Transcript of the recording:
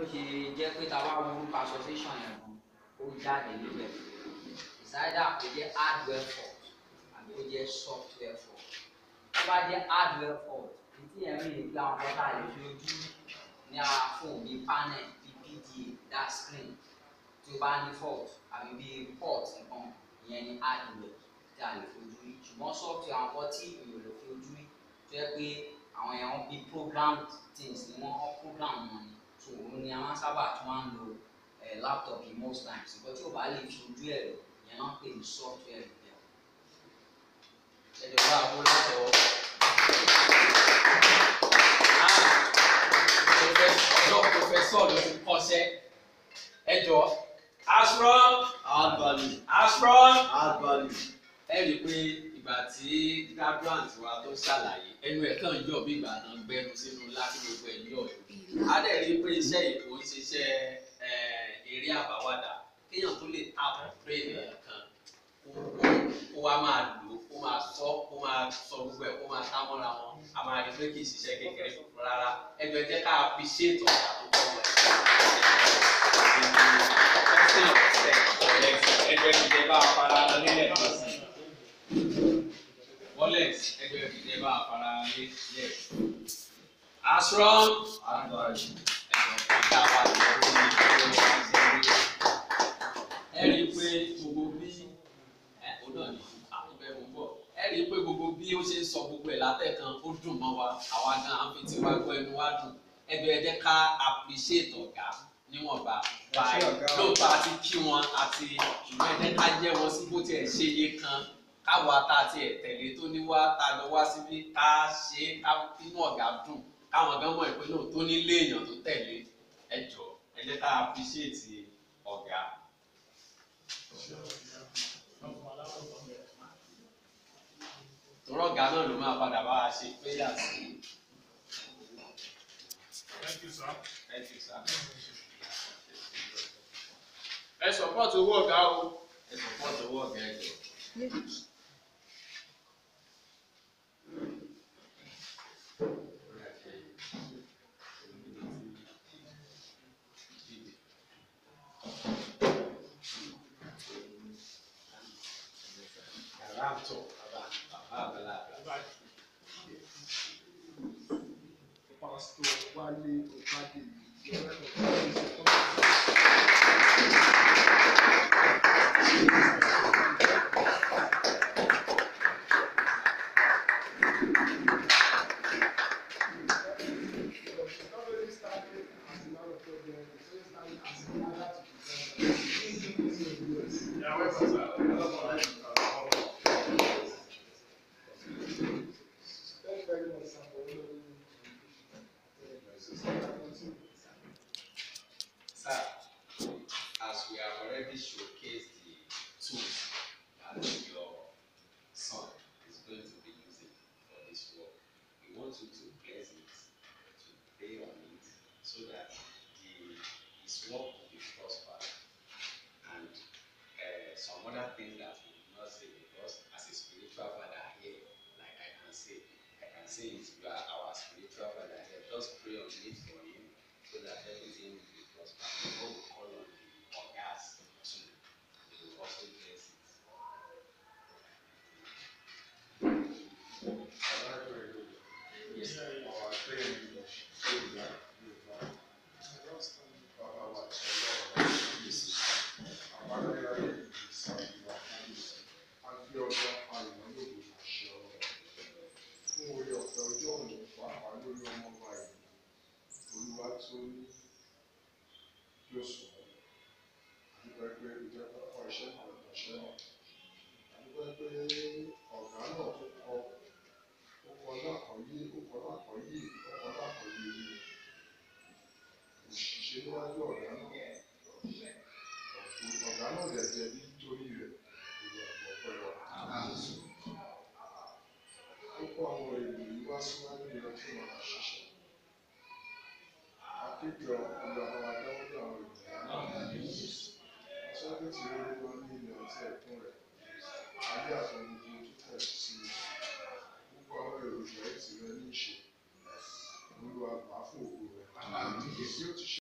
ṣe jẹ́ pé ta bá wo orúkọ association yẹn gan ó jáde níbẹ̀ ìsáyédà kò jẹ́ hardware fault àbí ó jẹ́ software fault tó bá jẹ́ hardware fault títí yẹn mi ní pé àwọn kọ́tà lè fi ojú ní ara fóònù bíi panel bíi PDA that screen tí ó bá ní fault àbí bíi port nǹkan ìyẹn ní hardware tí a lè fojú rí ṣùgbọ́n software àwọn kan tí èèyàn lè fi ojú rí tó yẹ pé àwọn èèyàn bíi programmed things ni wọ́n ọ́ program wọn ni so òun ni a máa ń sábà tún máa ń lo eh, laptop yìí most times nǹkan tí ò bá lè fi ojú ẹ̀ lò ìyẹn náà ń pè ní software repair. ẹjọ bá a kó látọwọ́. ọ̀dọ́ pòfẹ́sọ̀ ló ti kọ́ṣẹ́ ẹjọ asron Add value. asron Add value. ẹ rí i pé ìgbà tí graduate wa tó ṣàlàyé ẹnu ẹ̀ kàn yọ̀ bí ìgbà náà gbẹnu sínú láti gbogbo ẹ̀ yọ̀ á dẹ̀ rí i pé iṣẹ́ ìkó ń ṣiṣẹ́ eh, eré àbáwádà kéèyàn tó lè tap brain èèyàn kan kó- kó wá máa lò ó kó máa sọ kó máa sọ gbogbo ẹ̀ kó máa tá mọ́ra wọn a máa rí i pé kì í ṣiṣẹ́ kékeré rárá ẹjọ́ ẹ jẹ́ ká appreciate ọ̀gá tó kọ́ wọn ẹjọ́ ẹ ti jẹ́ bá a fara lọ nílẹ̀ kan sí i wallet ẹgbẹ́ ìdílé bá afárá lé lẹ̀. Asron Add value. ẹ̀sọ̀ ìdá wa lọ́wọ́ ní ìdílé wa ṣe ẹ rí i pé gbogbo bí ẹ ó náà ní àtúbẹ̀ mú bọ̀ ẹ rí i pé gbogbo bí ó ṣe ń sọ gbogbo ẹ̀ látẹ̀kan ó dùn mọ́ wa àwa gan an fi tiwa gbọ́ ẹnu wa dùn ẹgbẹ́ ẹ jẹ́ ká appreciate ọ̀gá níwọ̀nba báyìí lóòótọ́ àti kí wọn àti ṣùgbọ́n ẹ jẹ́ ká jẹ́ wọn sí bó tiẹ̀ ṣe yé kan káwa tá a tiẹ̀ tẹ̀lé tó ní wá tá a lọ wá síbí ká ṣe é ká inú ọ̀gá dùn káwọn gan mọ̀ ìpínlẹ̀ tó nílé èèyàn tó tẹ̀lé ẹ jọ ẹ jẹ́ ká appreciate ọ̀gá. tòrọ̀ ọ̀gá náà ló máa padà bá wa ṣe péyà sí i. Thank you, sir. Thank you, sir. Ẹ support owó ọ̀gá o. ẹ support owó ọ̀gá ẹ jọ. Yàrá àtọ̀ bàbá bàbá àgbàlagbà. Pastor Wale Opade. Yeah, welcome, sir. Thank you very much, sir, for honoring me. Sir, as we have already showcased the tools that your son is going to be using for this work, we want you to bless it, to pray on it, so that the, his work will be prospered. And uh, some other things that we will not say because as a spiritual father here, like I can say, I can say it, you are our spiritual father here. Just pray on it for him so that everything will be prospered. Before we call on the organs too, they will also bless it. Yes, sir. Ọ̀gá náà tó kọ ọkọ̀ lákọ̀ọ́yé ọkọ̀ lákọ̀ọ́yé ọkọ̀ lákọ̀ọ́yé ni òṣìṣẹ́ níwájú ọ̀gá náà ọ̀tún ọ̀gá náà dẹ̀ jẹ́ nítorí rẹ̀ ìwà ọ̀pọ̀ wa. ó kó àwọn èlò yìí wá síwájú rẹ̀ kí wọ́n máa ṣiṣẹ́. akéde ọ̀pọ̀lọpọ̀ àwọn adáwọ́dé àwọn èlò yìí. sọ́kẹ́ tí ó lé wọn ní ilẹ̀ àti ẹ̀kún rẹ̀ ayé àtọ̀gbogbo tó tẹ̀ sí i. gbogbo àwọn èròjà ẹ̀ tì rẹ̀ ní ìṣe. olúwa gbà fún ògo rẹ̀. èyí tí ó ti ṣe